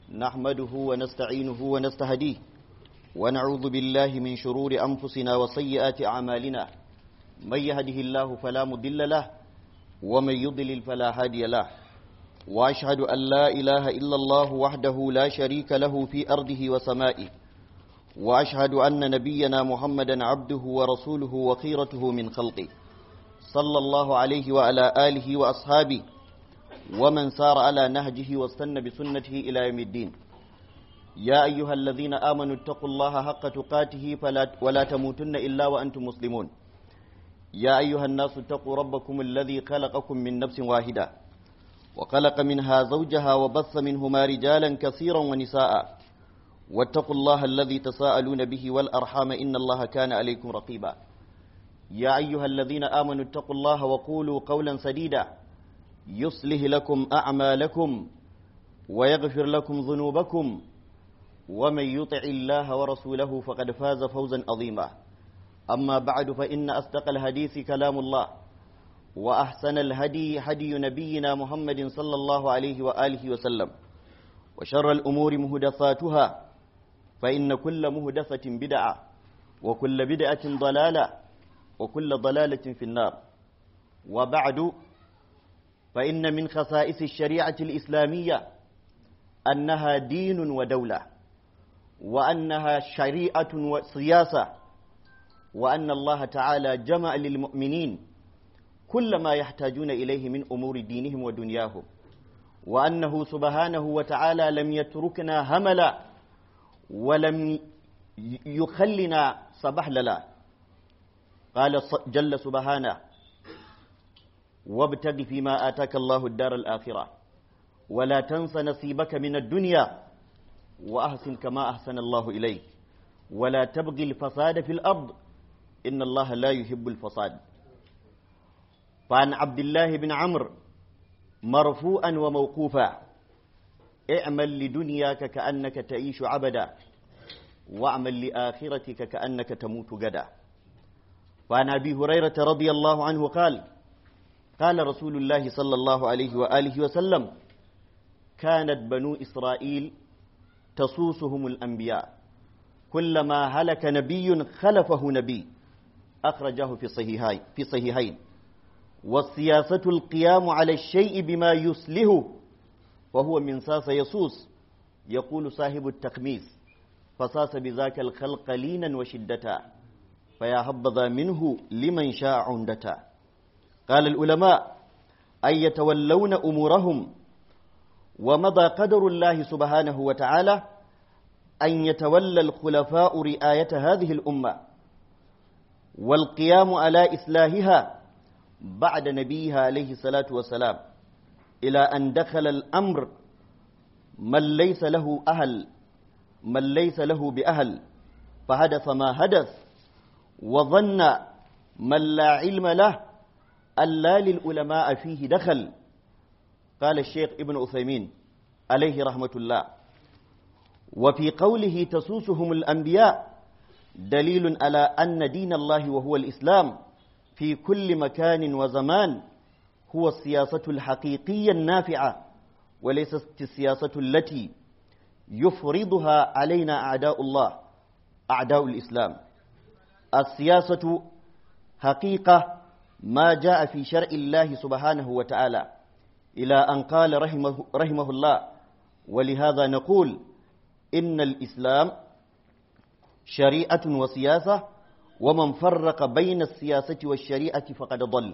نحمده ونستعينه ونستهديه ونعوذ بالله من شرور أنفسنا وسيئات أعمالنا من يهده الله فلا مضل له ومن يضلل فلا هادي له وأشهد أن لا إله إلا الله وحده لا شريك له في أرضه وسمائه وأشهد أن نبينا محمدا عبده ورسوله وخيرته من خلقه صلى الله عليه وعلى آله وأصحابه ومن سار على نهجه واستنى بسنته إلى يوم الدين يا أيها الذين آمنوا اتقوا الله حق تقاته فلا ولا تموتن إلا وأنتم مسلمون يا أيها الناس اتقوا ربكم الذي خلقكم من نفس واحدة وخلق منها زوجها وبث منهما رجالا كثيرا ونساء واتقوا الله الذي تساءلون به والأرحام إن الله كان عليكم رقيبا يا أيها الذين آمنوا اتقوا الله وقولوا قولا سديدا يصلح لكم أعمالكم ويغفر لكم ذنوبكم ومن يطع الله ورسوله فقد فاز فوزا عظيما أما بعد فإن أصدق الحديث كلام الله وأحسن الهدي هدي نبينا محمد صلى الله عليه وآله وسلم وشر الأمور مهدثاتها فإن كل مهدثة بدعة وكل بدعة ضلالة وكل ضلالة في النار وبعد فإن من خصائص الشريعة الإسلامية أنها دين ودولة وأنها شريعة وسياسة وأن الله تعالى جمع للمؤمنين كل ما يحتاجون إليه من أمور دينهم ودنياهم وأنه سبحانه وتعالى لم يتركنا هملا ولم يخلنا سبحللا قال جل سبحانه وابتغ فيما آتاك الله الدار الآخرة ولا تنس نصيبك من الدنيا وأحسن كما أحسن الله إليك ولا تبغي الفساد في الأرض إن الله لا يحب الفساد فعن عبد الله بن عمرو مرفوعا وموقوفا اعمل لدنياك كأنك تعيش عبدا واعمل لآخرتك كأنك تموت غدا وعن أبي هريرة رضي الله عنه قال قال رسول الله صلى الله عليه وآله وسلم كانت بنو إسرائيل تصوصهم الأنبياء كلما هلك نبي خلفه نبي أخرجه في صحيحين في صحيحين والسياسة القيام على الشيء بما يسله وهو من ساس يسوس يقول صاحب التخميس فساس بذاك الخلق لينا وشدة فيا هبذا منه لمن شاء عندتا قال العلماء أن يتولون أمورهم ومضى قدر الله سبحانه وتعالى أن يتولى الخلفاء رعاية هذه الأمة والقيام على إصلاحها بعد نبيها عليه الصلاة والسلام إلى أن دخل الأمر من ليس له أهل من ليس له بأهل فحدث ما حدث وظن من لا علم له ألا للعلماء فيه دخل قال الشيخ ابن أثيمين عليه رحمة الله وفي قوله تسوسهم الأنبياء دليل على أن دين الله وهو الإسلام في كل مكان وزمان هو السياسة الحقيقية النافعة وليست السياسة التي يفرضها علينا أعداء الله أعداء الإسلام السياسة حقيقة ما جاء في شرع الله سبحانه وتعالى إلى أن قال رحمه, رحمه الله ولهذا نقول إن الإسلام شريعة وسياسة ومن فرق بين السياسة والشريعة فقد ضل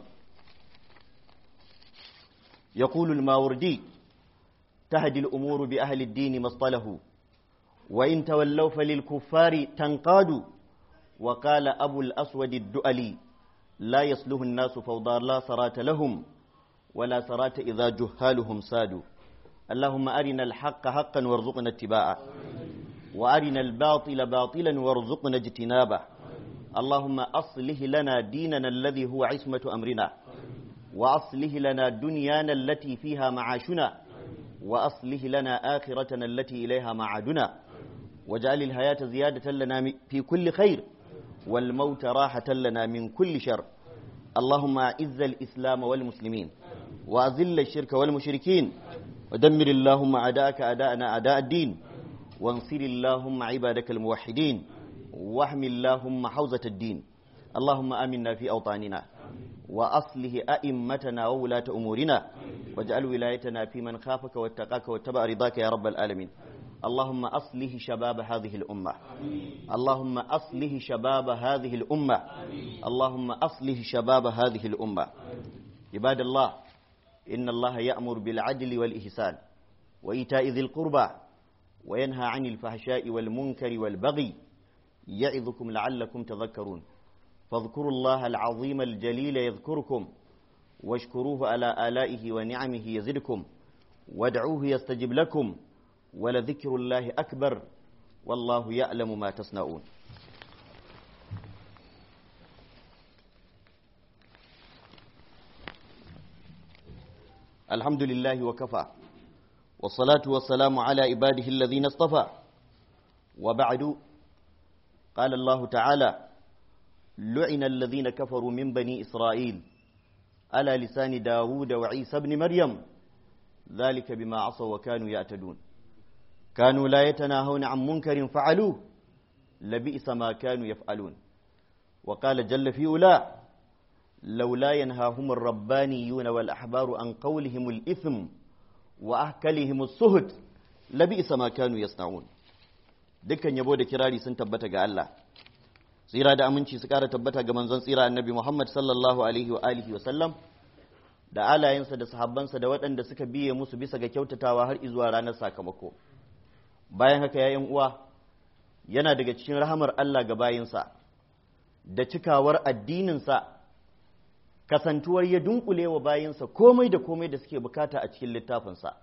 يقول الماوردي تهدي الأمور بأهل الدين ما اصطلحوا وإن تولوا فللكفار تنقادوا وقال أبو الأسود الدؤلي لا يصلح الناس فوضى لا صراط لهم ولا صراط إذا جهالهم سادوا اللهم أرنا الحق حقا وارزقنا اتباعه وأرنا الباطل باطلا وارزقنا اجتنابه اللهم أصله لنا ديننا الذي هو عصمة أمرنا وأصله لنا دنيانا التي فيها معاشنا وأصله لنا آخرتنا التي إليها معادنا واجعل الحياة زيادة لنا في كل خير والموت راحة لنا من كل شر اللهم أعز الإسلام والمسلمين وأذل الشرك والمشركين ودمر اللهم أعداءك أعداءنا أعداء الدين وانصر اللهم عبادك الموحدين واحمي اللهم حوزة الدين اللهم آمنا في أوطاننا وأصله أئمتنا وولاة أمورنا واجعل ولايتنا في من خافك واتقاك واتبع رضاك يا رب العالمين اللهم أصله شباب هذه الأمة اللهم أصله شباب هذه الأمة اللهم أصله شباب هذه الأمة عباد الله إن الله يأمر بالعدل والإحسان وإيتاء ذي القربى وينهى عن الفحشاء والمنكر والبغي يعظكم لعلكم تذكرون فاذكروا الله العظيم الجليل يذكركم واشكروه على آلائه ونعمه يزدكم وادعوه يستجب لكم ولذكر الله أكبر والله يعلم ما تصنعون الحمد لله وكفى والصلاة والسلام على عباده الذين اصطفى وبعد قال الله تعالى لعن الذين كفروا من بني إسرائيل على لسان داود وعيسى بن مريم ذلك بما عصوا وكانوا يعتدون كانوا لا يتناهون عن منكر فعلوه لبئس ما كانوا يفعلون وقال جل في أولى لولا ينهاهم الربانيون والأحبار عن قولهم الإثم وأهكلهم السهد لبئس ما كانوا يصنعون dukkan yabo da kirari sun tabbata ga Allah tsira da aminci su kara tabbata ga manzon tsira annabi Muhammad sallallahu alaihi wa alihi wa sallam da alayensa da sahabbansa da waɗanda suka biye musu bisa ga kyautatawa har izuwa ranar sakamako bayan haka ya uwa yana daga cikin rahamar Allah ga bayinsa da cikawar addininsa kasantuwar ya dunkule wa bayinsa komai da komai da suke bukata a cikin littafinsa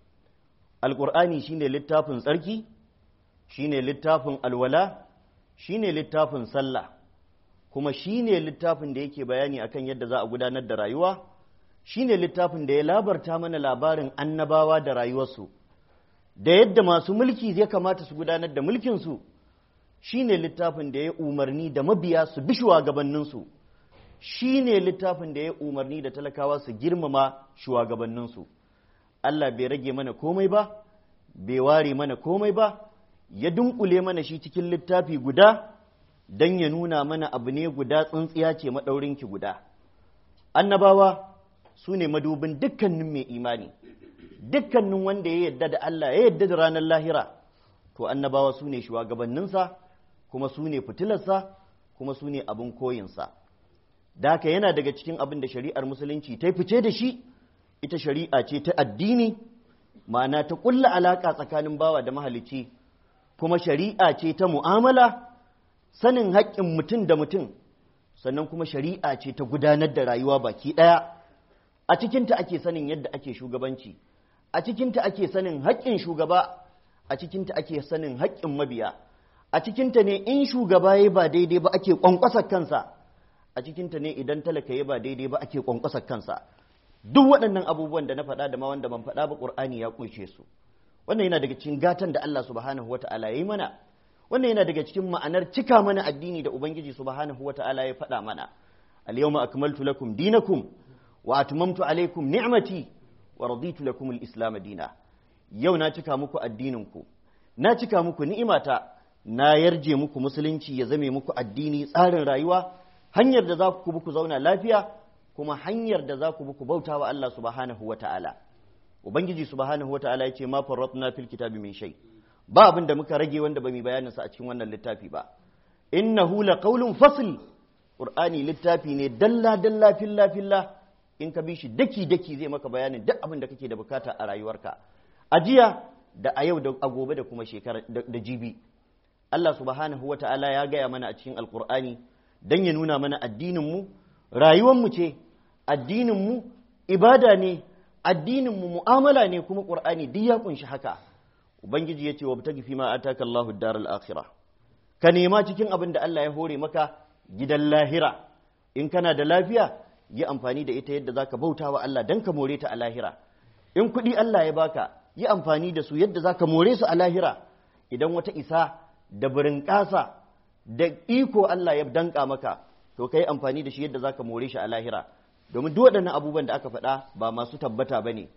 alƙur'ani shine littafin tsarki shine littafin alwala shine littafin sallah kuma shine littafin da yake bayani akan yadda za a gudanar da rayuwa shine littafin da ya labarta mana labarin annabawa da rayuwarsu da yadda masu mulki zai kamata su gudanar da mulkinsu shine littafin da ya umarni da mabiya su bi shugabanninsu shine littafin da ya umarni da talakawa su girmama shugabanninsu Allah bai rage mana komai ba bai ware mana komai ba ya dunkule mana shi cikin littafi guda don ya nuna mana abu ne guda tsintsiya ce maɗaurinki guda annabawa su ne madubin dukkanin mai imani dukkanin wanda ya yadda da Allah ya yadda da ranar lahira to annabawa su ne shugabanninsa kuma su ne fitilarsa kuma su ne abin koyinsa da haka yana daga cikin abin da shari'ar musulunci ta fice da shi ita shari'a ce ta addini ma'ana ta ƙulla alaƙa tsakanin bawa da mahalicci kuma shari'a ce ta mu'amala sanin haƙƙin mutum da mutum sannan kuma shari'a ce ta gudanar da rayuwa baki ɗaya a cikinta ake sanin yadda ake shugabanci a cikinta ake sanin haƙƙin shugaba a cikinta ake sanin haƙƙin mabiya a cikinta ne in shugaba ya ba daidai ba ake ƙwanƙwasar kansa a cikinta ne idan talaka ya ba daidai ba ake ƙwanƙwasar kansa duk waɗannan abubuwan da na faɗa da ma wanda ban faɗa ba ƙur'ani ya ƙunshe su wannan yana daga cikin gatan da Allah subhanahu wata'ala ya yi mana wannan yana daga cikin ma'anar cika mana addini da ubangiji subhanahu wata'ala ya faɗa mana al-yawma akmaltu lakum dinakum wa atmamtu alaykum ni'mati wa raditu lakum al-islam dina yau na cika muku addinin ku na cika muku ni'imata na yarje muku musulunci ya zame muku addini tsarin rayuwa hanyar da za ku bi ku zauna lafiya kuma hanyar da za ku bi ku bauta wa Allah subhanahu wata'ala ubangiji subhanahu wata'ala ya ce ma farratna fil kitabi min shay ba abin da muka rage wanda ba mu bayanin sa a cikin wannan littafi ba innahu laqawlun fasl qur'ani littafi ne dalla dalla filla filla in ka bi shi daki daki zai maka bayanin duk abin da kake da bukata a rayuwarka a jiya da a yau da a gobe da kuma shekara da jibi Allah subhanahu wata'ala ya gaya mana a cikin alqur'ani dan ya nuna mana addinin mu rayuwar mu ce addinin mu ibada ne addininmu mu'amala ne kuma ƙur'ani duk ya kunshi haka ubangiji ya ce wa bitagi fi ma ataka Allahu daral akhirah ka nema cikin abin da Allah ya hore maka gidan lahira in kana da lafiya yi amfani da ita yadda zaka bauta wa Allah dan ka more ta a lahira in kuɗi Allah ya baka yi amfani da su yadda zaka more su a lahira idan wata isa da birin ƙasa da iko Allah ya danka maka to ka yi amfani da shi yadda zaka more shi a lahira domin duk waɗannan abubuwan da aka faɗa ba masu tabbata ba ne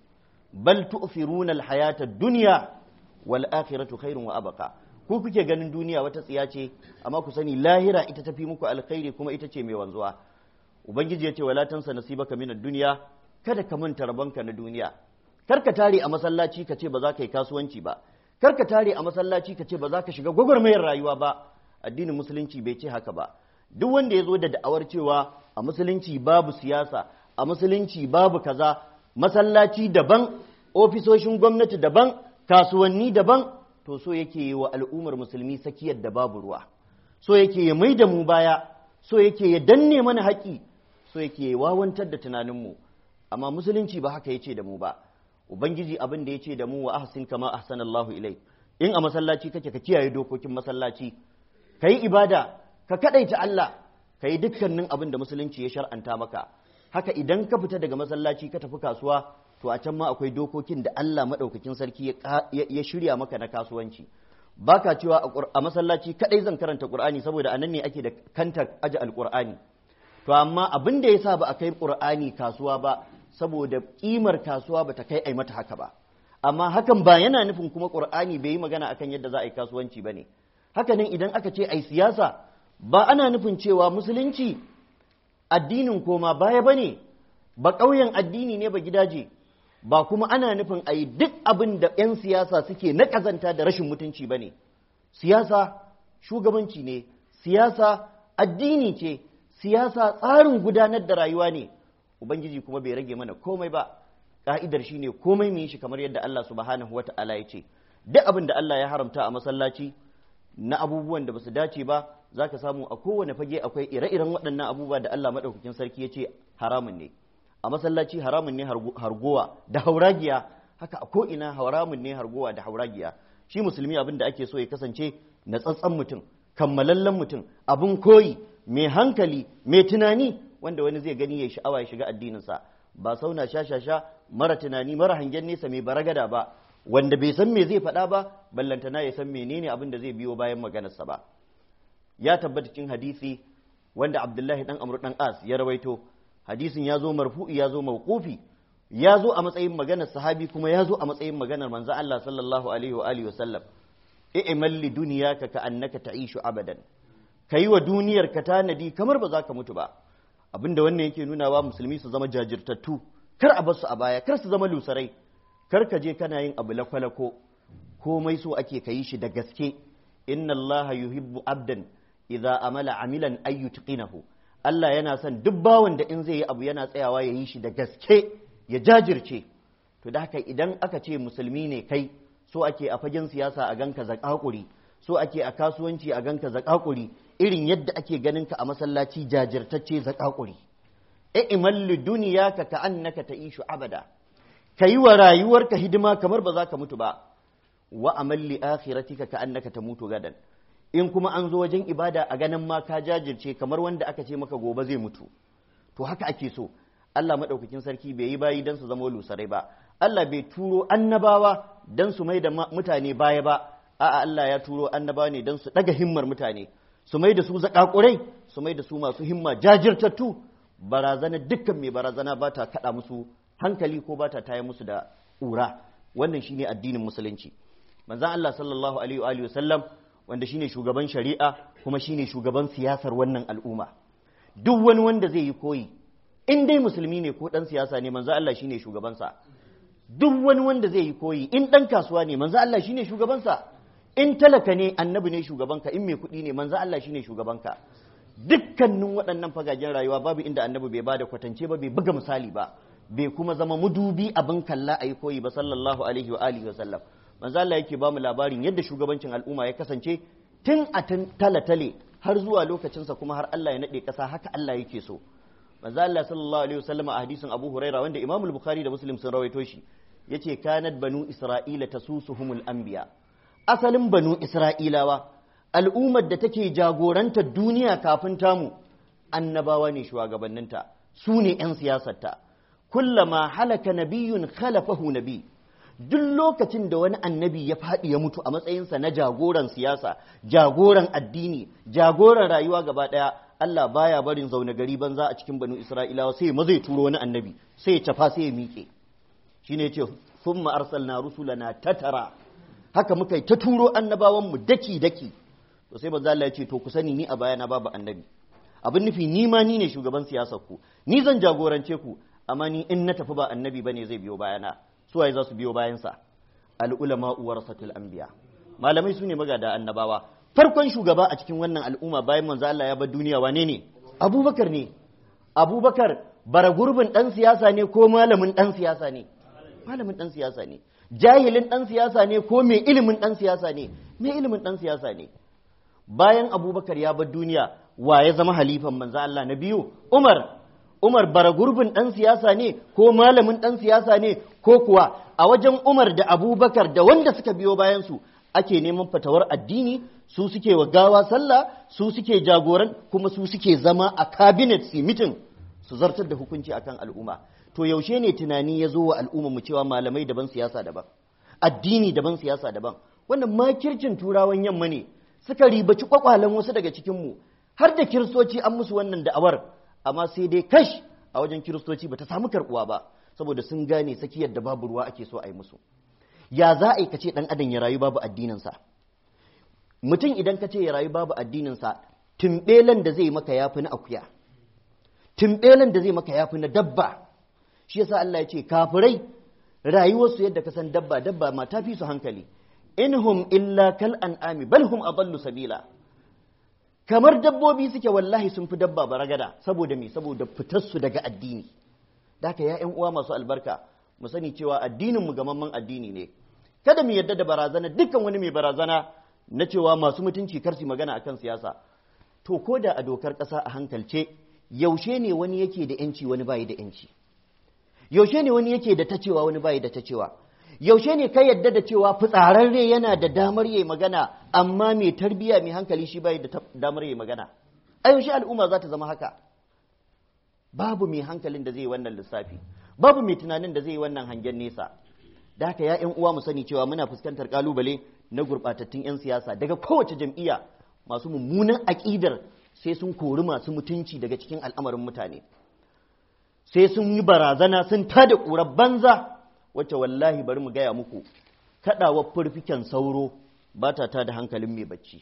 bal tu'thiruna al-hayata ad-dunya wal akhiratu khairun wa abqa ku kuke ganin duniya wata tsiya ce amma ku sani lahira ita tafi muku alkhairi kuma ita ce mai wanzuwa ubangiji ya ce wala tansa nasibaka min ad-dunya kada ka manta rabonka na duniya kar ka tare a masallaci ka ce ba za ka yi kasuwanci ba kar ka tare a masallaci ka ce ba za ka shiga gwagwarmayar rayuwa ba addinin musulunci bai ce haka ba duk wanda ya zo da da'awar cewa a musulunci babu siyasa a musulunci babu kaza masallaci daban ofisoshin gwamnati daban kasuwanni daban to so yake yi wa al'ummar musulmi sakiyar da babu ruwa so yake ya mai da mu baya so yake ya danne mana haƙi so yake ya wawantar da tunaninmu amma musulunci ba haka yace da mu ba ubangiji abin da yace da mu wa ahsin kama ahsanallahu ilai in a masallaci kake ka kiyaye dokokin masallaci kai ibada ka kadaita Allah kai dukkanin abin da musulunci ya shar'anta maka haka idan ka fita daga masallaci ka tafi kasuwa to a can ma akwai dokokin da Allah madaukakin sarki ya shirya maka na kasuwanci baka cewa a masallaci kadai zan karanta qur'ani saboda anan ne ake da kantar aji alqur'ani to amma abin da yasa ba a kai qur'ani kasuwa ba saboda kimar kasuwa bata kai ai mata haka ba amma hakan ba yana nufin kuma qur'ani bai yi magana akan yadda za a yi kasuwanci bane haka nan idan aka ce ai siyasa ba ana nufin cewa musulunci addinin koma baya bane ba ƙauyen addini ne ba gidaje ba kuma ana nufin a yi duk abin da 'yan siyasa suke na ƙazanta da rashin mutunci ba ne siyasa shugabanci ne siyasa addini ce siyasa tsarin gudanar da rayuwa ne ubangiji kuma bai rage mana komai ba ka'idar shi ne komai mu yi shi kamar yadda Allah subhanahu wa ta'ala ya ce duk abin da Allah ya haramta a masallaci na abubuwan da basu dace ba za ka samu a kowane fage akwai ire-iren waɗannan abubuwa da Allah maɗaukakin sarki ya ce haramun ne a masallaci haramun ne hargowa da hauragiya haka a ko'ina haramun ne hargowa da hauragiya shi musulmi abin da ake so ya kasance na tsatsan mutum kammalallen mutum abin koyi mai hankali mai tunani wanda wani zai gani ya sha'awa ya shiga addininsa ba sauna sha-sha-sha mara tunani mara hangen nesa mai baragada ba wanda bai san me zai faɗa ba ballantana ya san menene abin da zai biyo bayan maganarsa ba ya tabbata cikin hadisi wanda abdullahi dan amru dan as ya rawaito hadisin ya zo marfu'i ya zo mawqufi ya zo a matsayin maganar sahabi kuma ya zo a matsayin maganar manzo Allah sallallahu alaihi wa alihi wasallam i'mal li dunyaka ka annaka ta'ishu abadan kai wa duniyar ka tanadi kamar ba za ka mutu ba abinda wannan yake nuna wa musulmi su zama jajirtattu kar a basu a baya kar su zama lusarai kar ka je kana yin abu lakwalako komai so ake kayi shi da gaske inna allaha yuhibbu abdan idza amala amilan ayyutqinahu Allah yana son duk bawan da in zai yi abu yana tsayawa ya yi shi da gaske ya jajirce to da haka idan aka ce musulmi ne kai so ake a fagen siyasa a ganka zakakuri so ake a kasuwanci a ganka zakakuri irin yadda ake ganin ka a masallaci jajirtacce zakakuri e imallu duniyaka ka annaka ta'ishu abada kayi wa rayuwarka hidima kamar ba za ka mutu ba wa amalli akhiratika ka annaka tamutu gadan in kuma an zo wajen ibada a ganin ma ka jajirce kamar wanda aka ce maka gobe zai mutu to haka ake so Allah maɗaukakin sarki bai yi bayi don su zama lusarai ba Allah bai turo annabawa don su mai da mutane baya ba a'a Allah ya turo annabawa ne don su ɗaga himmar mutane su mai da su zaƙaƙurai su mai da su masu himma jajirtattu barazana dukkan mai barazana ba ta kaɗa musu hankali ko ba ta taya musu da ƙura wannan shine addinin musulunci manzon Allah sallallahu alaihi wa sallam wanda shine shugaban shari'a kuma shine shugaban siyasar wannan al'umma duk wani wanda zai yi koyi in dai musulmi ne ko dan siyasa ne manzo Allah shine shugabansa duk wani wanda zai yi koyi in dan kasuwa ne manzo Allah shine shugabansa in talaka ne annabi ne shugabanka in mai kuɗi ne manzo Allah shine shugabanka dukkanin waɗannan fagagen rayuwa babu inda annabi bai bada kwatance ba bai buga misali ba bai kuma zama mudubi abin kalla a yi koyi ba sallallahu alaihi wa alihi wa sallam manzo Allah yake ba mu labarin yadda shugabancin al'umma ya kasance tun a talatale har zuwa lokacinsa kuma har Allah ya nade ƙasa haka Allah yake so manzo Allah sallallahu alaihi wasallam a hadisin Abu Huraira wanda Imam al-Bukhari da Muslim sun rawaito shi yace kanat banu Isra'ila tasusuhumul anbiya asalin banu Isra'ilawa al'ummar da take jagorantar duniya kafin tamu annabawa ne shugabanninta su ne 'yan siyasarta kullama halaka nabiyyun khalafahu nabi duk lokacin da wani annabi ya faɗi ya mutu a matsayinsa na jagoran siyasa jagoran addini jagoran rayuwa gaba ɗaya Allah baya barin zaune gari banza a cikin banu Isra'ilawa sai ma zai turo wani annabi sai ya tafa sai ya miƙe shine yace thumma arsalna rusulana tatara haka muka yi ta turo annabawan mu daki daki to sai manzo Allah ya ce to ku sani ni a bayana babu annabi abin nufi ni ma ni ne shugaban siyasar ku ni zan jagorance ku amma ni in na tafi ba annabi bane zai biyo bayana su waye za su biyo bayansa al ulama warasatul anbiya malamai su ne magada annabawa farkon shugaba a cikin wannan al'umma bayan manzo Allah ya bar duniya wane ne abubakar ne abubakar bara gurbin dan siyasa ne ko malamin dan siyasa ne malamin dan siyasa ne jahilin dan siyasa ne ko mai ilimin dan siyasa ne mai ilimin dan siyasa ne bayan abubakar ya bar duniya wa ya zama halifan manzo Allah na biyu umar Umar bara gurbin ɗan siyasa ne ko malamin ɗan siyasa ne ko kuwa a wajen Umar da Abubakar da wanda suka biyo bayansu ake neman fatawar addini su suke wa gawa sallah su suke jagoran kuma su suke zama a cabinet su mitin su zartar da hukunci akan al'umma to yaushe ne tunani ya zo wa al'umma mu cewa malamai daban siyasa daban addini daban siyasa daban wannan makircin turawan yamma ne suka ribaci kwakwalen wasu daga cikinmu har da kiristoci an musu wannan da'awar amma sai dai kash a wajen kiristoci bata samu karbuwa ba saboda sun gane sakiyar da babu ruwa ake so a yi musu ya za a yi kace dan adam ya rayu babu addininsa mutum idan ka ce ya rayu babu addininsa tumbelen da zai maka yafi na akuya tumbelen da zai maka yafi na dabba shi yasa Allah ya ce kafirai rayuwarsu yadda ka san dabba dabba ma tafi su hankali inhum illa kal an'ami bal hum adallu sabila kamar dabbobi suke wallahi sun fi dabba baragada saboda me saboda fitarsu daga addini da haka ya uwa masu albarka mu sani cewa addinin mu gamamman addini ne kada mu yadda da barazana dukkan wani mai barazana na cewa masu mutunci kar su magana akan siyasa to ko da a dokar ƙasa a hankalce yaushe ne wani yake da yanci wani bayi da yanci yaushe ne wani yake da ta cewa wani bayi da ta cewa yaushe ne ka yadda da cewa fitsararre yana da damar yayi magana amma mai tarbiya mai hankali shi bai da damar yayi magana a yaushe al'umma za ta zama haka babu mai hankalin da zai yi wannan lissafi babu mai tunanin da zai yi wannan hangen nesa da haka ya uwa mu sani cewa muna fuskantar kalubale na gurbatattun 'yan siyasa daga kowace jam'iyya masu mummunan aƙidar sai sun kori masu mutunci daga cikin al'amarin mutane sai sun yi barazana sun tada ƙurar banza wacce wallahi bari mu gaya muku kaɗawa furfiken sauro ba ta tada hankalin mai bacci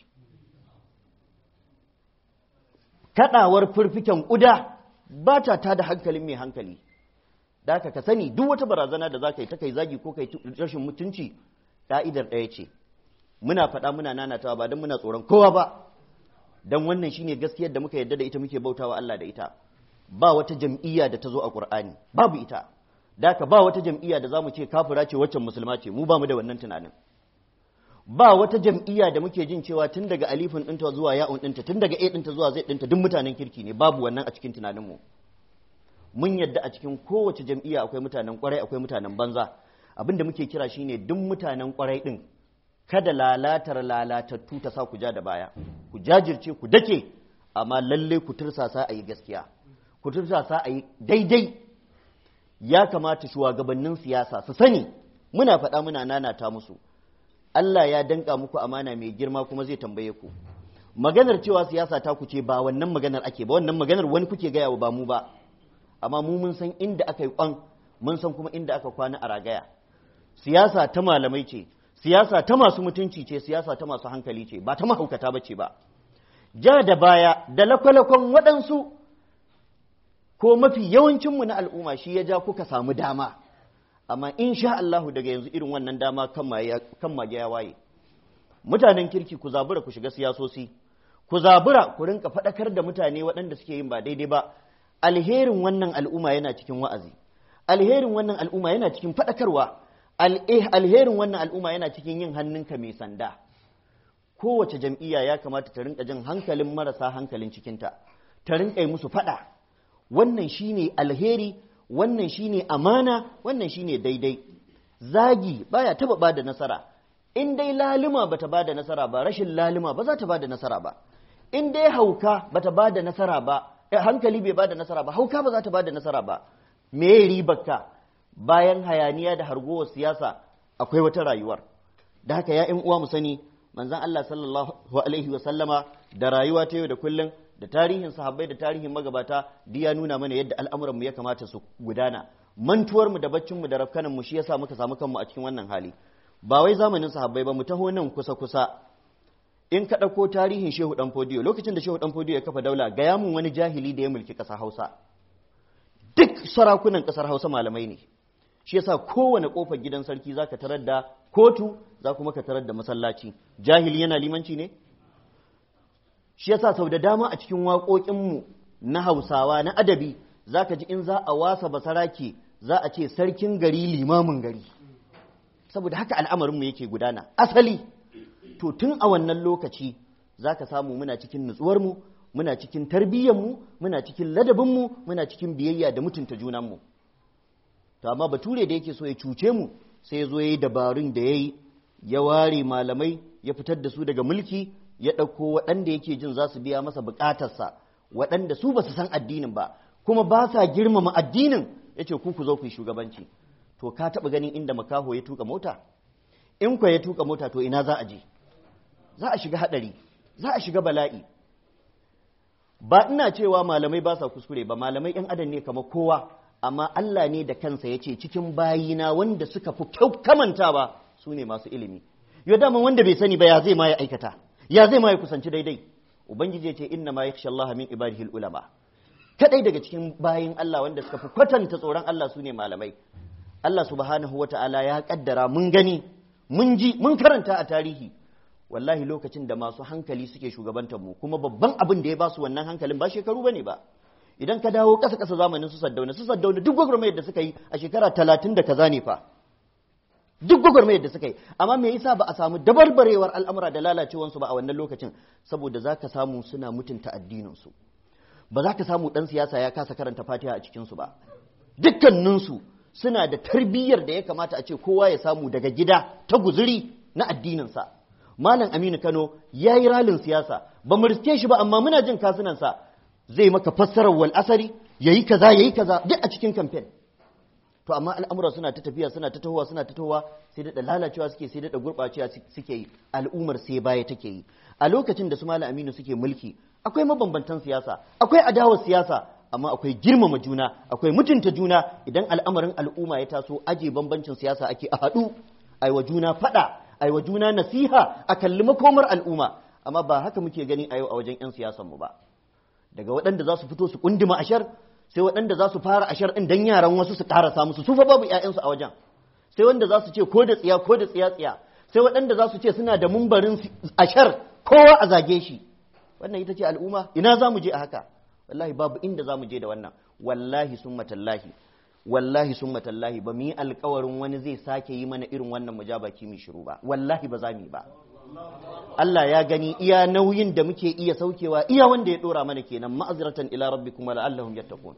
kaɗawar furfiken ƙuda ba ta tada hankalin mai hankali da ka sani duk wata barazana da za ka yi ta kai zagi ko kai rashin mutunci ƙa'idar ɗaya ce muna faɗa muna nanatawa ba don muna tsoron kowa ba don wannan shine gaskiyar da muka yarda da ita muke bautawa Allah da ita ba wata jam'iyya da ta zo a Qur'ani babu ita da ka ba wata jam'iyya da zamu ce kafira ce waccan musulma ce mu ba mu da wannan tunanin ba wata jam'iyya da muke jin cewa tun daga alifin ɗinta zuwa ya'un ɗinta tun daga a ɗinta zuwa zai ɗinta duk mutanen kirki ne babu wannan a cikin tunaninmu mun yadda a cikin kowace jam'iyya akwai mutanen kwarai akwai mutanen banza abinda muke kira shine duk mutanen kwarai ɗin kada lalatar lalatattu ta sa ku ja da baya ku jajirce ku dake amma lalle ku tursasa a yi gaskiya ku tursasa a yi daidai ya kamata shugabannin siyasa su sani muna faɗa muna nanata musu Allah ya danka muku amana mai girma kuma zai tambaye ku maganar cewa siyasa ta ku ce ba wannan maganar ake ba wannan maganar wani kuke gaya wa ba mu ba amma mu mun san inda aka yi kwan mun san kuma inda aka kwana a ragaya siyasa ta malamai ce siyasa ta masu mutunci ce siyasa ta masu hankali ce ba ta mahaukata ba ce ba ja da baya da lakwalakon waɗansu ko mafi yawancinmu na al'umma shi ya ja kuka samu dama amma in sha Allahu daga yanzu irin wannan dama kan mage ya waye mutanen kirki ku zabura ku shiga siyasosi ku zabura ku rinka faɗakar da mutane waɗanda suke yin ba daidai ba alherin wannan al'umma yana cikin wa'azi alherin wannan al'umma yana cikin faɗakarwa alherin wannan al'umma yana cikin yin hannunka mai sanda kowace jam'iyya ya kamata ta rinka jin hankalin marasa hankalin cikinta ta rinka yi musu faɗa wannan shine alheri wannan shine amana wannan shine daidai zagi baya taba bada nasara in dai lalima bata bada nasara ba rashin lalima ba za ta bada nasara ba in dai hauka bata bada nasara ba hankali bai bada nasara ba hauka ba za ta bada nasara ba me ribarka bayan hayaniya da hargowar siyasa akwai wata rayuwar da haka ya uwa mu sani manzon Allah sallallahu alaihi wa sallama da rayuwa ta yau da kullum da tarihin sahabbai da tarihin magabata duk ya nuna mana yadda al'amuranmu ya kamata su gudana mantuwar mu da baccin mu da rafkanan mu shi yasa muka samu kanmu a cikin wannan hali ba wai zamanin sahabbai ba mu taho nan kusa kusa in ka ɗauko tarihin shehu ɗan fodiyo lokacin da shehu ɗan fodiyo ya kafa daula gaya mun wani jahili da ya mulki ƙasar hausa duk sarakunan ƙasar hausa malamai ne shi yasa kowane ƙofar gidan sarki za ka tarar da kotu za kuma ka tarar da masallaci jahili yana limanci ne shi yasa sau da dama a cikin waƙoƙinmu na hausawa na adabi za ka ji in za a wasa basarake za a ce sarkin gari limamin gari saboda haka al'amarinmu yake gudana asali to tun a wannan lokaci za ka samu muna cikin nutsuwarmu muna cikin tarbiyyarmu muna cikin ladabinmu muna cikin biyayya da mutunta junanmu to amma bature da yake so ya cuce mu sai ya zo ya yi dabarun da ya yi ya ware malamai ya fitar da su daga mulki ya ɗauko waɗanda yake jin za su biya masa buƙatarsa waɗanda su ba su san addinin ba kuma ba sa girmama addinin ya ce ku ku zo ku yi shugabanci to ka taɓa ganin inda makaho ya tuka mota in kwa ya tuka mota to ina za a je za a shiga haɗari za a shiga bala'i ba ina cewa malamai ba sa kuskure ba malamai ‘yan adam ne kamar kowa amma Allah ne da kansa ya ce cikin bayina wanda suka fi kamantawa su ne masu ilimi yau dama wanda bai sani ba ya zai ma ya aikata ya zai ma ya kusanci daidai ubangiji ya ce inna ma yakhsha Allah min ibadihi ulama kadai daga cikin bayin Allah wanda suka fi kwatanta tsoron Allah su ne malamai Allah subhanahu wata'ala ya kaddara mun gani mun ji mun karanta a tarihi wallahi lokacin da masu hankali suke shugabantar mu kuma babban abin da ya ba su wannan hankalin ba shekaru bane ba idan ka dawo ƙasa ƙasa zamanin su saddauna su saddauna duk gwagwarmayar da suka yi a shekara talatin da kaza ne fa duk gwagwarmayar da suka yi amma me yasa ba a samu dabarbarewar al'amura da lalacewansu ba a wannan lokacin saboda za ka samu suna mutunta addininsu ba za ka samu ɗan siyasa ya kasa karanta fatiha a cikinsu ba dukkaninsu suna da tarbiyyar da ya kamata a ce kowa ya samu daga gida ta guzuri na addininsa malam aminu kano ya yi ralin siyasa ba mu riske shi ba amma muna jin kasunansa zai maka fassarar wal asari yayi kaza yayi kaza duk a cikin kamfen to amma al'amura suna ta tafiya suna ta tahowa suna ta tahowa sai da lalacewa suke sai da gurɓacewa suke yi al'ummar sai baya take yi a lokacin da su malam aminu suke mulki akwai mabambantan siyasa akwai adawar siyasa amma akwai girmama juna akwai mutunta juna idan al'amarin al'umma ya taso aje bambancin siyasa ake a haɗu aiwa juna faɗa aiwa juna nasiha a kalli makomar al'umma amma ba haka muke gani a yau a wajen 'yan siyasan mu ba daga waɗanda za su fito su kundima ashar sai waɗanda za su fara ashar ɗin dan yaran wasu su ƙarasa musu su fa babu ƴaƴansu a wajen sai wanda za su ce ko da tsiya ko da tsiya tsiya sai waɗanda za su ce suna da mumbarin ashar kowa a zage shi wannan ita ce al'umma ina za mu je a haka wallahi babu inda za mu je da wannan wallahi sun matallahi wallahi sun matallahi ba mu yi alkawarin wani zai sake yi mana irin wannan mujabaki mu shiru ba wallahi ba za mu yi ba Allah ya gani iya nauyin da muke iya saukewa iya wanda ya dora mana kenan ma'azratan ila rabbikum la'allahum yattaqun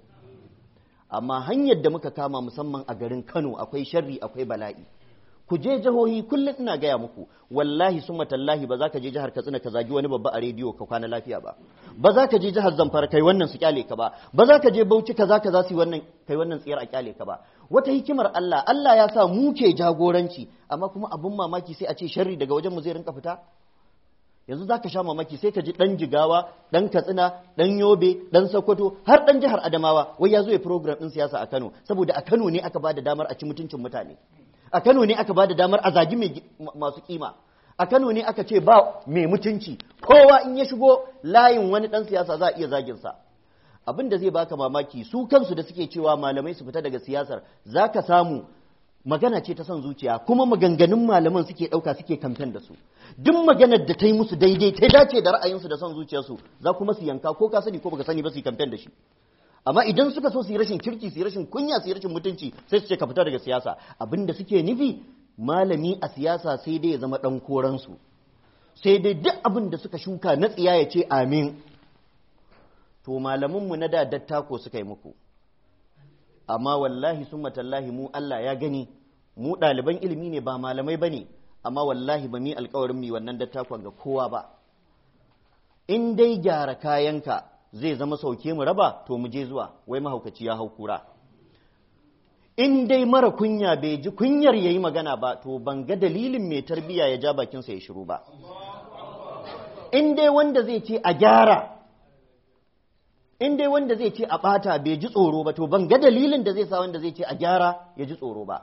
amma hanyar da muka kama musamman a garin Kano akwai sharri akwai bala'i ku je jihohi kullum ina gaya muku wallahi summa tallahi ba za ka je jihar Katsina ka zagi wani babba a rediyo ka kwana lafiya ba ba za ka je jihar Zamfara kai wannan su kyale ka ba ba za ka je Bauchi kaza kaza su wannan kai wannan tsiyar a kyale ka ba wata hikimar Allah Allah ya sa mu ke jagoranci amma kuma abun mamaki sai a ce sharri daga wajen mu zai rinka fita yanzu za ka sha mamaki sai ka ji ɗan jigawa ɗan katsina ɗan yobe ɗan sokoto har ɗan jihar adamawa wai ya zo ya program ɗin siyasa a kano saboda a kano ne aka ba da damar a ci mutuncin mutane a kano ne aka ba da damar a zagi masu kima a kano ne aka ce ba mai mutunci kowa in ya shigo layin wani ɗan siyasa za a iya zaginsa abin da zai baka mamaki su kansu da suke cewa malamai su fita daga siyasar za ka samu magana ce ta son zuciya kuma maganganun malaman suke ɗauka suke kamfen da su duk maganar da ta yi musu daidai ta dace da ra'ayinsu da son zuciyarsu za kuma su yanka ko ka sani ko baka sani ba su yi kamfen da shi amma idan suka so su yi rashin kirki su yi rashin kunya su yi rashin mutunci sai su ce ka fita daga siyasa abin da suke nufi malami a siyasa sai dai ya zama ɗan koransu sai dai duk abin da suka shuka na tsiya ya ce amin to malamanmu na da dattako suka yi muku amma wallahi sun matallahi mu Allah ya gani mu ɗaliban ilimi ne ba malamai ba ne amma wallahi ba mi alkawarin mi wannan dattakon ga kowa ba in dai gyara kayanka zai zama sauke mu raba to mu je zuwa wai mahaukaci ya hau kura in dai mara kunya bai ji kunyar ya yi magana ba to ban ga dalilin mai tarbiya ya ja bakinsa ya shiru ba in dai wanda zai ce a gyara in dai wanda zai ce a ɓata bai ji tsoro ba to ban ga dalilin da zai sa wanda zai ce a gyara ya ji tsoro ba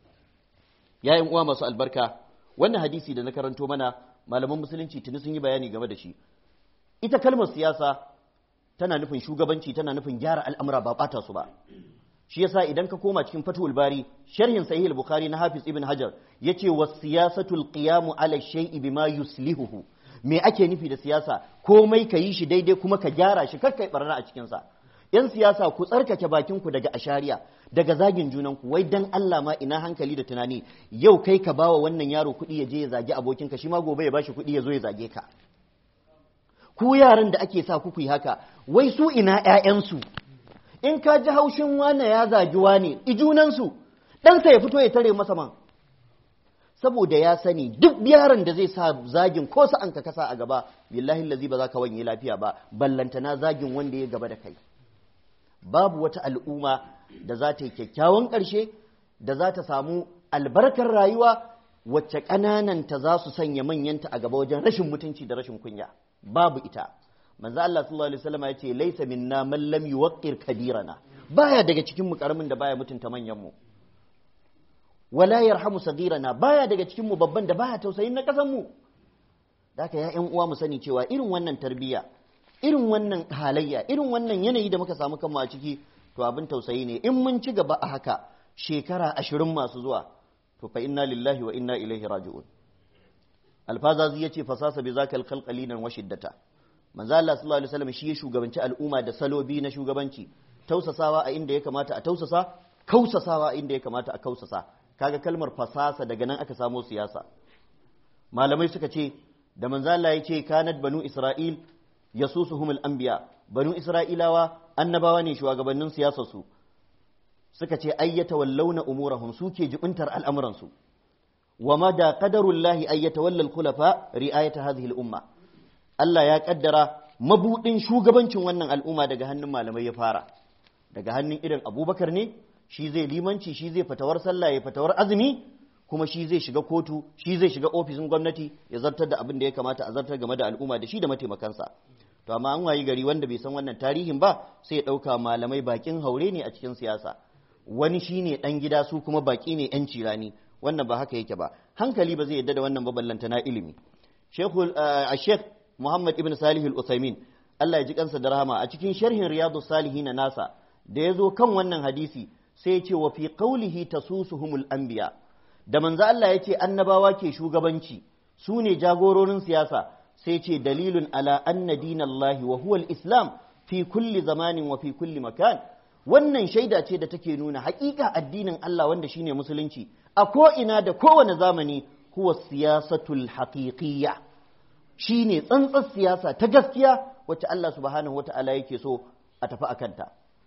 yayin uwa masu albarka wannan hadisi da na karanto mana malaman musulunci tuni sun yi bayani game da shi ita kalmar siyasa tana nufin shugabanci tana nufin gyara al'amura ba ɓata su ba shi yasa idan ka koma cikin fatul bari sharhin sahih al-bukhari na hafiz ibn hajar yace was siyasatul qiyamu ala shay'i bima yuslihuhu me ake nufi da siyasa komai ka yi shi daidai kuma ka gyara shi kar kai barna a cikin sa yan siyasa ku tsarkake bakin ku daga ashariya daga zagin junan ku wai dan Allah ma ina hankali da tunani yau kai ka bawa wannan yaro kuɗi ya je ya zagi abokinka shi ma gobe ya bashi kuɗi ya zo ya zage ka ku yaran da ake sa ku yi haka wai su ina ƴaƴansu in ka ji haushin wane ya zagi wane ijunansu ɗansa ya fito ya tare masa man saboda ya sani duk yaron da zai sa zagin ko sa'an ka kasa a gaba billahi lazi ba za ka wanye lafiya ba ballantana zagin wanda ya gaba da kai babu wata al'umma da za ta yi kyakkyawan ƙarshe da za ta samu albarkar rayuwa wacce ƙanananta za su sanya manyanta a gaba wajen rashin mutunci da rashin kunya babu ita manzo Allah sallallahu alaihi wasallam ya ce laysa minna man lam yuwaqqir kabirana baya daga cikin mu karamin da baya mutunta manyan mu wala yarhamu sagirana baya daga cikin mu babban da baya tausayin na kasan mu daka ya ƴan uwa mu sani cewa irin wannan tarbiyya irin wannan halayya irin wannan yanayi da muka samu kanmu a ciki to abin tausayi ne in mun ci gaba a haka shekara ashirin masu zuwa to fa inna lillahi wa inna ilaihi raji'un alfazazi yace fasasa bi zakal khalqalinan wa shiddata manzo Allah sallallahu alaihi wasallam shi ya shugabanci al'umma da salobi na shugabanci tausasawa a inda ya kamata a tausasa kausasawa a inda ya kamata a kausasa kaga kalmar fasasa daga nan aka samo siyasa malamai suka ce da manzo Allah ya ce kanat banu isra'il yasusuhumul anbiya banu isra'ilawa annabawa ne shugabannin siyasar su suka ce ayyata wallawna umurahum suke jibintar al'amuran su wa mada qadarullahi ayyata wallal khulafa ri'ayata hadhihi al-umma Allah ya kaddara mabudin shugabancin wannan al'umma daga hannun malamai ya fara daga hannun irin abubakar ne shi zai limanci shi zai fatawar sallah ya fatawar azumi kuma shi zai shiga kotu shi zai shiga ofishin gwamnati ya zartar da abin da ya kamata a zartar game da al'umma da shi da mataimakansa to amma an wayi gari wanda bai san wannan tarihin ba sai ya ɗauka malamai bakin haure ne a cikin siyasa wani shine ɗan gida su kuma baki ne yan cirani wannan ba haka yake ba hankali ba zai yadda da wannan baballanta na ilimi shekul shekh muhammad ibn salih al-uthaymin Allah ya ji kansa da rahama a cikin sharhin riyadu salihin nasa da ya zo kan wannan hadisi sai ya ce wa fi qawlihi tasusuhumul anbiya da manzo Allah ya ce annabawa ke shugabanci su ne jagororin siyasa sai ce dalilun ala anna dinallahi wa huwa islam fi kulli zamanin wa fi kulli makan wannan shaida ce da take nuna haƙiƙa addinin Allah wanda shine musulunci a ko ina da kowane zamani huwa siyasatul haqiqiyya shine tsantsar siyasa ta gaskiya wacce Allah subhanahu wata'ala yake so a tafi akanta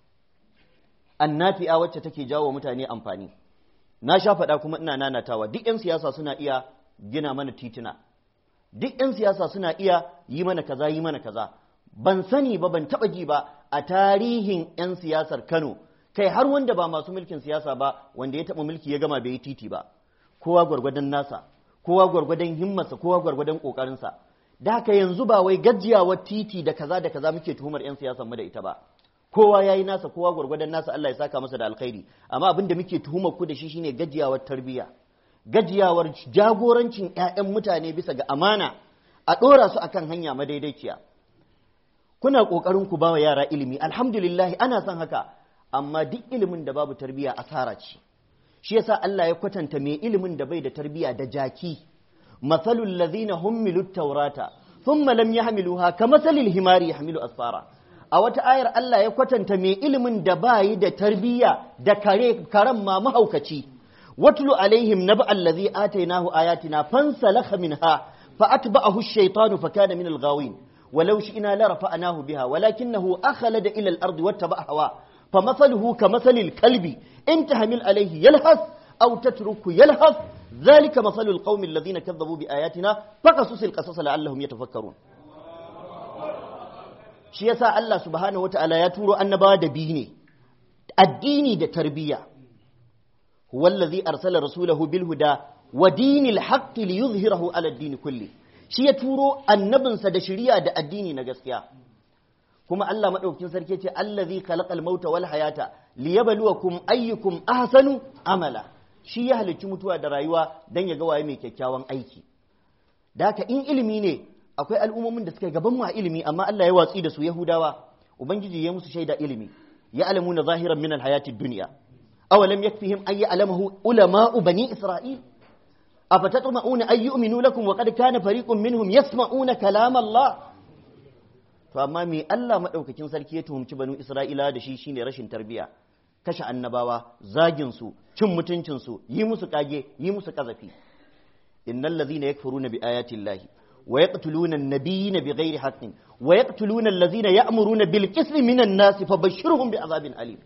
annafi'a wacce take jawo mutane amfani na sha faɗa kuma ina nanatawa duk 'yan siyasa suna iya gina mana tituna duk 'yan siyasa suna iya yi mana kaza yi mana kaza ban sani ba ban taɓa ji ba a tarihin 'yan siyasar kano kai har wanda ba masu mulkin siyasa ba wanda ya taɓa mulki ya gama bai yi titi ba kowa gwargwadon nasa kowa gwargwadon himmarsa kowa gwargwadon ƙoƙarinsa da haka yanzu ba wai gajiyawar titi da kaza da kaza muke tuhumar 'yan siyasar mu da ita ba kowa yayi nasa kowa gwargwadon nasa Allah ya saka masa da alkhairi amma abin da muke tuhumar ku da shi shine gajiyawar tarbiyya gajiyawar jagorancin ƴaƴan mutane bisa ga amana a ɗora su akan hanya madaidaiciya kuna ƙoƙarin ku bawa yara ilimi alhamdulillah ana son haka amma duk ilimin da babu tarbiyya asara ce shi yasa Allah ya kwatanta mai ilimin da bai da tarbiyya da jaki masalul ladhina hummilu tawrata thumma lam yahmiluha kamasalil himari yahmilu asfara a wata ayar Allah ya kwatanta mai ilimin da bayi da tarbiyya da kare karan ma mahaukaci watlu alaihim naba allazi atainahu ayatina fansalakha minha fa atba'ahu ash-shaytanu fa kana min al-ghawin ولو شئنا لرفعناه بها ولكنه أخلد إلى الأرض واتبع هواه فمثله كمثل الكلب إن تهمل عليه يلهث أو تترك يلهث ذلك مثل القوم الذين كذبوا بآياتنا فقصص القصص لعلهم يتفكرون shi yasa Allah subhanahu wata'ala ya turo annabawa da biyu ne addini da tarbiyya huwa allazi arsala rasulahu bil huda wa dinil haqqi liyuzhirahu ala ad-din kulli shi ya turo annabinsa da shari'a da addini na gaskiya kuma Allah madaukakin sarki ce allazi khalaqal mauta wal hayata liyabluwakum ayyukum ahsanu amala shi ya halicci mutuwa da rayuwa dan ya ga waye mai kyakkyawan aiki da haka in ilimi ne akwai al'ummomin da suka gaban mu a ilimi amma Allah ya watsi da su Yahudawa ubangiji ya musu shaida ilimi ya alamuna zahiran min alhayati dunya awalam yakfihim ay ya'lamuhu ulama'u bani isra'il afatatma'una ay yu'minu lakum wa qad kana fariqun minhum yasma'una kalam Allah to amma me Allah madaukakin sarki ya tuhumci banu Isra'ila da shi shine rashin tarbiya kashe annabawa zagin su cin mutuncin su yi musu kage yi musu kazafi innal ladhina yakfuruna bi ayati llahi wa yaqtuluna an-nabiyina bighairi haqqin wa yaqtuluna alladhina ya'muruna bil qismi minan nasi fabashshirhum bi'adhabin alim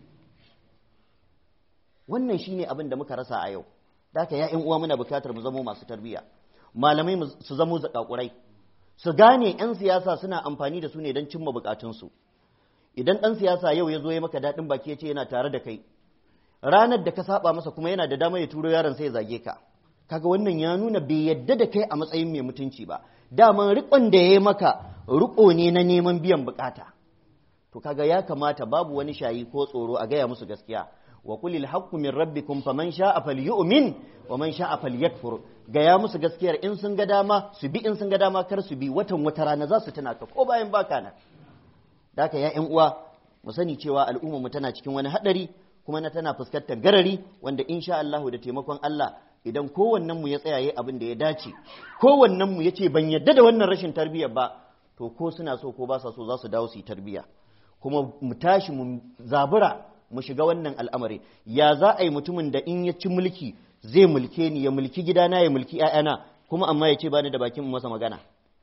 wannan shine abin da muka rasa a yau da haka ya uwa muna bukatar mu zamo masu tarbiya malamai su zamo zakakurai su gane 'yan siyasa suna amfani da su ne don cimma bukatunsu idan ɗan siyasa yau ya zo ya maka daɗin baki ya ce yana tare da kai ranar da ka saba masa kuma yana da dama ya turo yaron sai ya zage ka kaga wannan ya nuna bai yadda da kai a matsayin mai mutunci ba daman riƙon da ya yi maka riƙo ne na neman biyan bukata to kaga ya kamata babu wani shayi ko tsoro a gaya musu gaskiya wa kulil haqqu min rabbikum faman sha'a falyu'min wa man sha'a falyakfur gaya musu gaskiyar in sun ga dama su bi in sun ga dama kar su bi watan wata rana za su tuna ka ko bayan baka nan daka ya ƴan uwa mu sani cewa al'ummar mu tana cikin wani hadari kuma na tana fuskantar garari wanda insha Allah da taimakon Allah idan kowannen mu ya tsaya yayi abin da ya dace kowannen mu yace ban yadda da wannan rashin tarbiyyar ba to ko suna so ko ba sa so za su dawo su yi tarbiyya kuma mu tashi mu zabura mu shiga wannan al'amari ya za a yi mutumin da in ya ci mulki zai mulke ni ya mulki gidana ya mulki ‘ya'yana kuma amma ya ce ba ni da bakin masa magana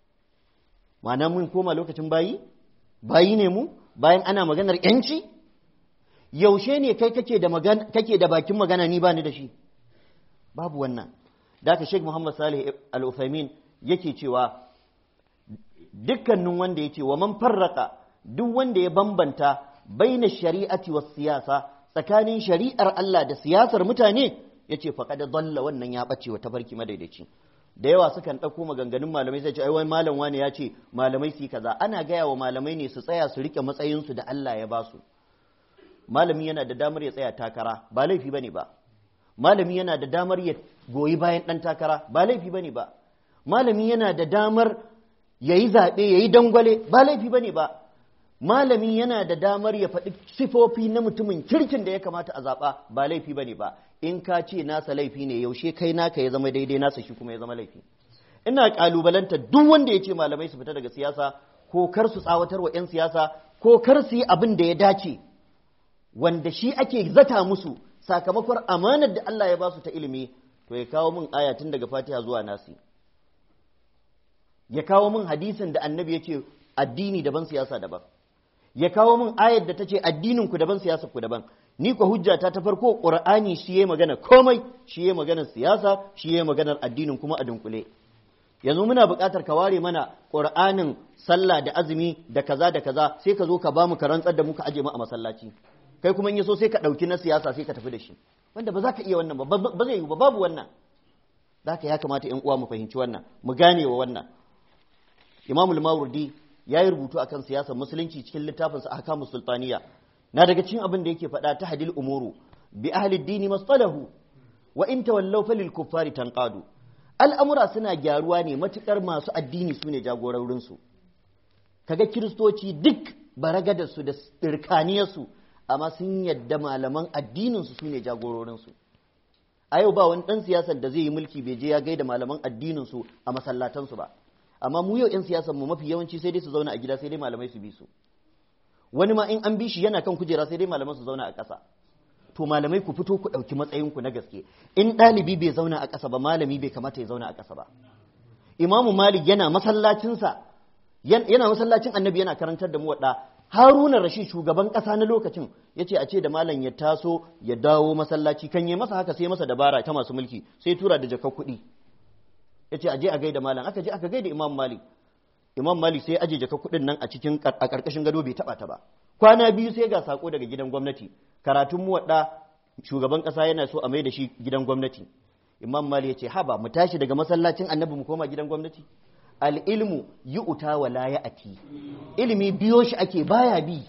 ma'ana mun koma lokacin bayi bayi ne mu bayan ana maganar ‘yanci yaushe ne kai kake da kake da bakin magana ni ba ni da shi babu wannan da aka sheik muhammad salih al-uthaymin yake cewa dukkanin wanda ya ce wa man farraka duk wanda ya bambanta baina shari'ati was siyasa tsakanin shari'ar Allah da siyasar mutane yace faqad dalla wannan ya bace wa tafarki madaidaici da yawa sukan ɗauko maganganun malamai sai ce ai wani malam wani ya ce malamai su kaza ana gaya wa malamai ne su tsaya su rike matsayin su da Allah ya ba su malami yana da damar ya tsaya takara ba laifi bane ba malami yana da damar ya goyi bayan dan takara ba laifi bane ba malami yana da damar yayi zaɓe yayi dangwale ba laifi bane ba malami yana da damar ya faɗi sifofi na mutumin kirkin da ya kamata a zaɓa ba laifi ba ne ba in ka ce nasa laifi ne yaushe kai naka ya zama daidai nasa shi kuma ya zama laifi ina ƙalubalanta duk wanda ya ce malamai su fita daga siyasa ko kar su tsawatar wa 'yan siyasa ko kar su yi abin da ya dace wanda shi ake zata musu sakamakon amanar da Allah ya ba su ta ilimi to ya kawo min aya tun daga fatiha zuwa nasi ya kawo min hadisin da annabi ya ce addini daban siyasa daban ya kawo min ayar da ta ce addininku daban siyasar ku daban ni ko hujjata ta farko qur'ani shi yayi magana komai shi yayi magana siyasa shi yayi magana addinin kuma a dunkule yanzu muna buƙatar ka ware mana qur'anin sallah da azumi da kaza da kaza sai ka zo ka bamu ka rantsar da mu ka aje mu a masallaci kai kuma in yaso sai ka ɗauki na siyasa sai ka tafi da shi wanda ba za ka iya wannan ba ba zai yi ba babu wannan zaka ya kamata ƴan uwa mu fahimci wannan mu gane wa wannan imamul mawardi ya yi rubutu akan siyasar musulunci cikin littafinsa ahkamu sultaniya na daga cikin abin da yake faɗa ta hadil umuru bi ahli dini masalahu wa in tawallaw falil kuffari tanqadu al'amura suna gyaruwa ne matukar masu addini su ne jagororin su kaga kiristoci duk baragadar su da tsirkaniyar su amma sun yadda malaman addinin su ne jagororin su a yau ba wani dan siyasar da zai yi mulki bai je ya gaida malaman addinin su a masallatan su ba amma mu yau 'yan siyasan mu mafi yawanci sai dai su zauna a gida sai dai malamai su bi su wani ma in an bi shi yana kan kujera sai dai malaman su zauna a ƙasa to malamai ku fito ku ɗauki matsayin ku na gaske in ɗalibi bai zauna a ƙasa ba malami bai kamata ya zauna a ƙasa ba imamu malik yana masallacinsa yana masallacin annabi yana karantar da mu waɗa haruna rashid shugaban ƙasa na lokacin ya ce a ce da malam ya taso ya dawo masallaci kan yi masa haka sai masa dabara ta masu mulki sai tura da jakar kuɗi ya ce aje a gaida malam aka je aka gaida imam malik imam malik sai aje jaka kuɗin nan a cikin a ƙarƙashin gado bai taɓa ta ba kwana biyu sai ga sako daga gidan gwamnati karatun mu wadda shugaban ƙasa yana so a mai da shi gidan gwamnati imam malik ya ce haba mu tashi daga masallacin annabi mu koma gidan gwamnati al-ilmu yu'ta wa la ya'ti ilimi biyo shi ake baya bi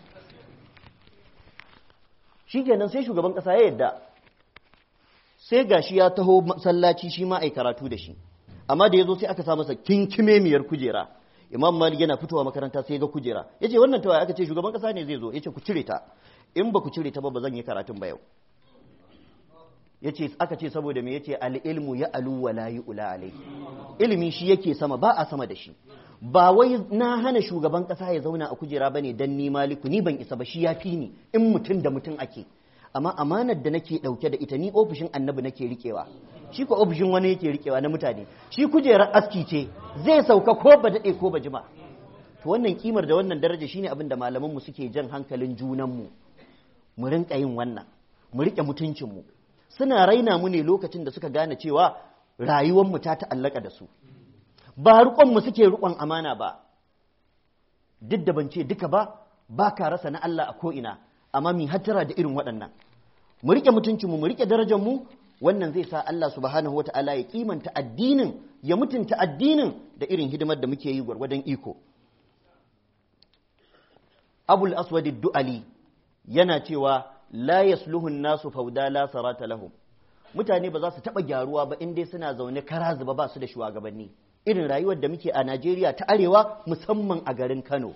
shikenan sai shugaban kasa ya yadda sai gashi ya taho masallaci shi ma ai karatu da shi amma da yazo sai aka sa masa kinkimemiyar kujera imam malik yana fitowa makaranta sai ga kujera yace wannan tawaye aka ce shugaban kasa ne zai zo yace ku cire ta in ba ku cire ta ba ba zan yi karatun ba yau yace aka ce saboda me yace al ilmu ya alu wa la yu'la alai ilimi shi yake sama ba a sama da shi ba wai na hana shugaban kasa ya zauna a kujera bane dan ni maliku ni ban isa ba shi ya fi ni in mutum da mutum ake amma amanar da nake dauke da ita ni ofishin annabi nake rikewa shi ko ofishin wani yake rikewa na mutane shi kujerar aski ce zai sauka ko ba dade ko ba jima to wannan kimar da wannan daraja shine abin da malaman mu suke jan hankalin junan mu mu rinka yin wannan mu rike mutuncin mu suna raina mu ne lokacin da suka gane cewa rayuwar mu ta ta'allaka da su ba rukon mu suke rukon amana ba duk da ban ce duka ba ba ka rasa na Allah a ko ina amma mi hattara da irin waɗannan mu rike mutuncinmu mu rike darajar mu wannan zai sa Allah subhanahu wata'ala ya kimanta addinin ya mutunta addinin da irin hidimar da muke yi gwargwadon iko abul aswad du'ali yana cewa la yasluhu nasu fauda la sarata lahum mutane ba za su taba gyaruwa ba in dai suna zaune kara zuba ba su da shugabanni irin rayuwar da muke a Najeriya ta arewa musamman a garin Kano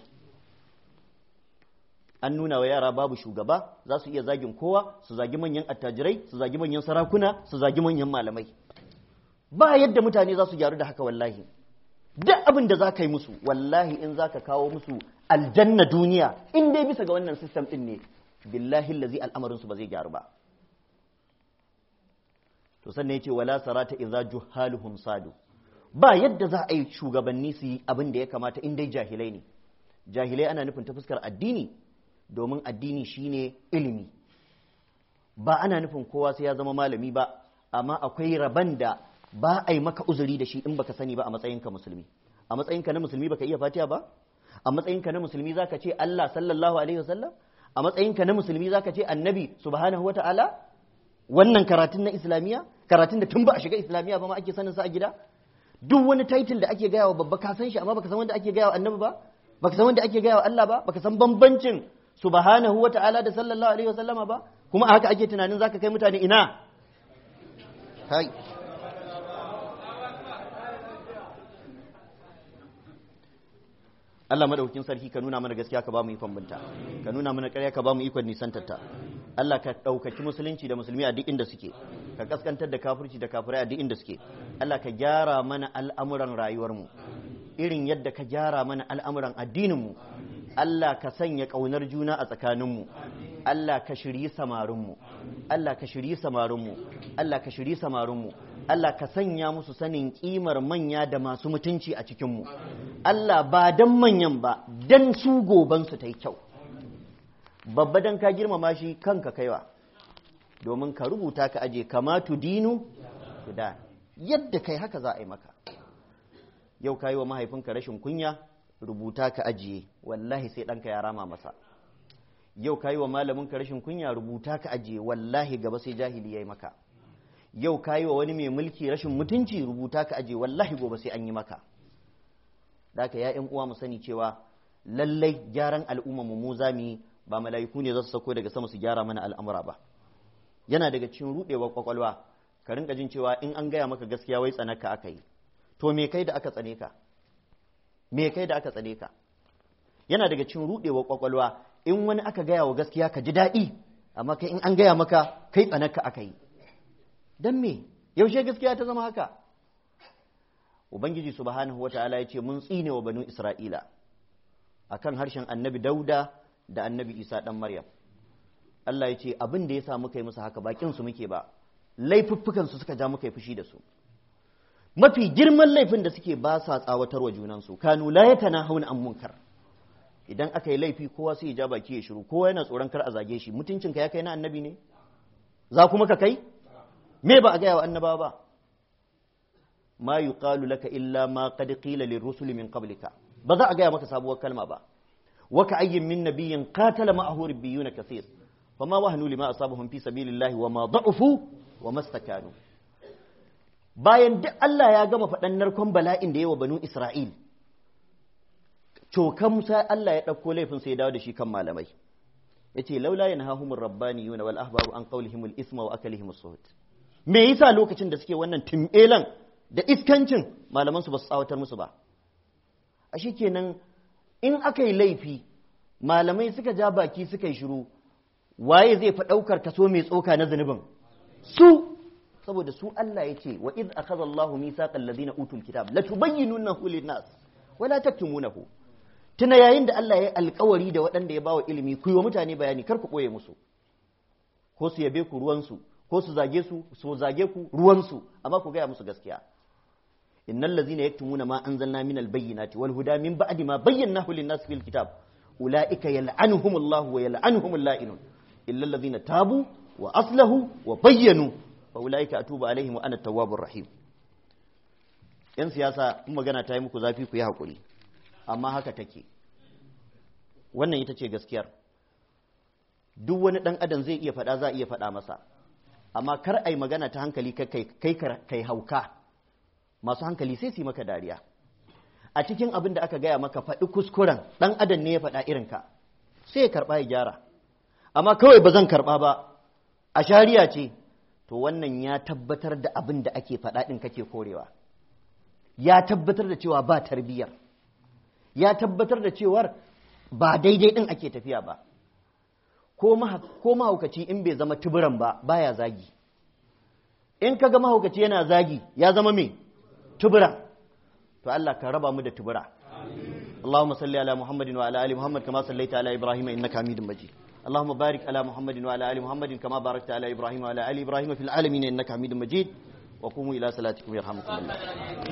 an nuna wa yara babu shugaba za su iya zagin kowa su zagi manyan attajirai su zagi manyan sarakuna su zagi manyan malamai ba yadda mutane za su gyaru da haka wallahi duk abin da za ka yi musu wallahi in za ka kawo musu aljanna duniya in dai bisa ga wannan sistem din ne billahi lazi al'amarinsu ba zai gyaru ba to sannan yace wala sarata idza juhaluhum sadu ba yadda za a yi shugabanni su yi abin da ya kamata in dai jahilai ne jahilai ana nufin ta fuskar addini domin addini shine ilimi ba ana nufin kowa sai ya zama malami ba amma akwai raban da ba a yi maka uzuri da shi in baka sani ba a matsayinka musulmi a matsayinka na musulmi baka iya fatiha ba a matsayinka na musulmi zaka ce Allah sallallahu alaihi wasallam a matsayinka na musulmi zaka ce annabi subhanahu wataala wannan karatun na islamiya karatun da tun ba a shiga islamiya ba ma ake sanin sa a gida duk wani title da ake gaya wa babba ka san shi amma baka san wanda ake gaya wa annabi ba baka san wanda ake gaya wa Allah ba baka san bambancin subhanahu wa ta'ala da sallallahu alaihi wa sallama ba kuma a haka ake tunanin zaka kai mutane ina kai Allah madaukakin sarki ka nuna mana gaskiya ka ba mu ikon binta ka nuna mana ƙarya ka ba mu ikon nisantarta Allah ka ɗaukaki musulunci da musulmi a duk inda suke ka kaskantar da kafirci da kafirai a duk inda suke Allah ka gyara mana al'amuran rayuwarmu irin yadda ka gyara mana al'amuran addininmu Allah ka sanya ƙaunar juna a tsakaninmu Allah ka shiryi samarinmu Allah ka shiryi samarinmu Allah ka shiryi samarinmu Allah ka sanya musu sanin ƙimar manya da masu mutunci a cikinmu Allah ba dan manyan ba dan su gobansu ta yi kyau babba dan ka girmama shi kanka kaiwa domin ka rubuta ka aje kama dinu da yadda kai haka za a yi maka yau ka yi wa mahaifinka rashin kunya rubuta ka ajiye wallahi sai ɗanka ya rama masa yau ka yi wa malaminka rashin kunya rubuta ka ajiye wallahi gaba sai jahili ya yi maka yau ka yi wa wani mai mulki rashin mutunci rubuta ka ajiye wallahi gobe sai an yi maka da ka ya uwa mu sani cewa lallai gyaran al'umma mu za mu yi ba mala'iku ne za su sako daga sama su gyara mana al'amura ba yana daga cikin rudewar kwakwalwa ka rinka jin cewa in an gaya maka gaskiya wai tsanaka aka yi to me kai da aka tsane ka me kai da aka tsane ka yana daga cikin rudewar kwakwalwa in wani aka gaya wa gaskiya ka ji daɗi amma kai in an gaya maka kai tsanaka aka yi dan me yaushe gaskiya ta zama haka ubangiji subhanahu wataala ya ce mun tsine wa banu isra'ila akan harshen annabi dauda da annabi isa dan maryam Allah ya ce abin da ya sa muka yi musu haka bakin su muke ba laifuffukan su suka ja muka yi fushi da su mafi girman laifin da suke ba sa tsawatarwa junansu kanu la yakana hauna an munkar idan aka yi laifi kowa sai ya ja baki ya shiru kowa yana tsoron kar a zage shi mutuncinka ya kai na annabi ne za kuma ka kai me ba a gaya wa annabawa ba ma yuqalu laka illa ma qad qila lirrusul min qablika ba za a gaya maka sabuwar kalma ba wa ka ayyin min nabiyyin qatala ma'ahu rabbiyuna kaseer fama wahanu lima asabahum fi sabilillahi wa ma da'ufu wa mastakanu bayan duk Allah ya gama faɗan narkon bala'in da yawa banu Isra'il cokan Musa Allah ya ɗauko laifin sai ya dawo da shi kan malamai yace laula yanhahumur rabbaniyuna wal ahbaru an qawlihimul isma wa akalihimus suhut me yasa lokacin da suke wannan timbelan da iskancin malaman su ba su tsawatar musu ba a kenan in aka yi laifi malamai suka ja baki suka yi shiru waye zai fa ɗaukar kaso mai tsoka na zunubin su saboda su Allah ya ce wa iz akhadha Allahu mithaqal ladina utul kitab la tubayyinunahu lin-nas wa la taktumunahu tuna yayin da Allah ya yi alkawari da waɗanda ya bawa ilimi ku yi wa mutane bayani kar ku ɓoye musu ko su yabe ku ruwansu ko su zage su su zage ku ruwansu amma ku gaya musu gaskiya innal ladzina yaktumuna ma anzalna minal bayyinati wal huda min ba'di ma bayyanahu lin-nas fil kitab ulaika yal'anuhumullahu wa yal'anuhumul la'inun illa alladzina tabu wa aslahu wa bayyanu fa ulaika atubu alaihim wa ana tawwabur rahim yan siyasa in magana ta yi muku zafi ku yi hakuri amma haka take wannan ita ce gaskiyar duk wani ɗan adam zai iya faɗa za a iya faɗa masa amma kar a yi magana ta hankali kai kai hauka masu hankali sai su yi maka dariya a cikin abin da aka gaya maka faɗi kuskuren ɗan adam ne ya faɗa irinka sai ya karɓa ya gyara amma kawai ba zan karɓa ba a shari'a ce to wannan ya tabbatar da abin da ake faɗa ɗin kake korewa ya tabbatar da cewa ba tarbiyyar ya tabbatar da cewar ba daidai ɗin ake tafiya ba ko mahaukaci in bai zama tuburan ba baya zagi in ka ga mahaukaci yana zagi ya zama me tubura to Allah ka raba mu da tubura اللهم صل على محمد وعلى ال محمد كما صليت على ابراهيم انك حميد مجيد اللهم بارك على محمد وعلى ال محمد كما باركت على ابراهيم وعلى ال ابراهيم في العالمين انك حميد مجيد وقوموا الى صلاتكم يرحمكم الله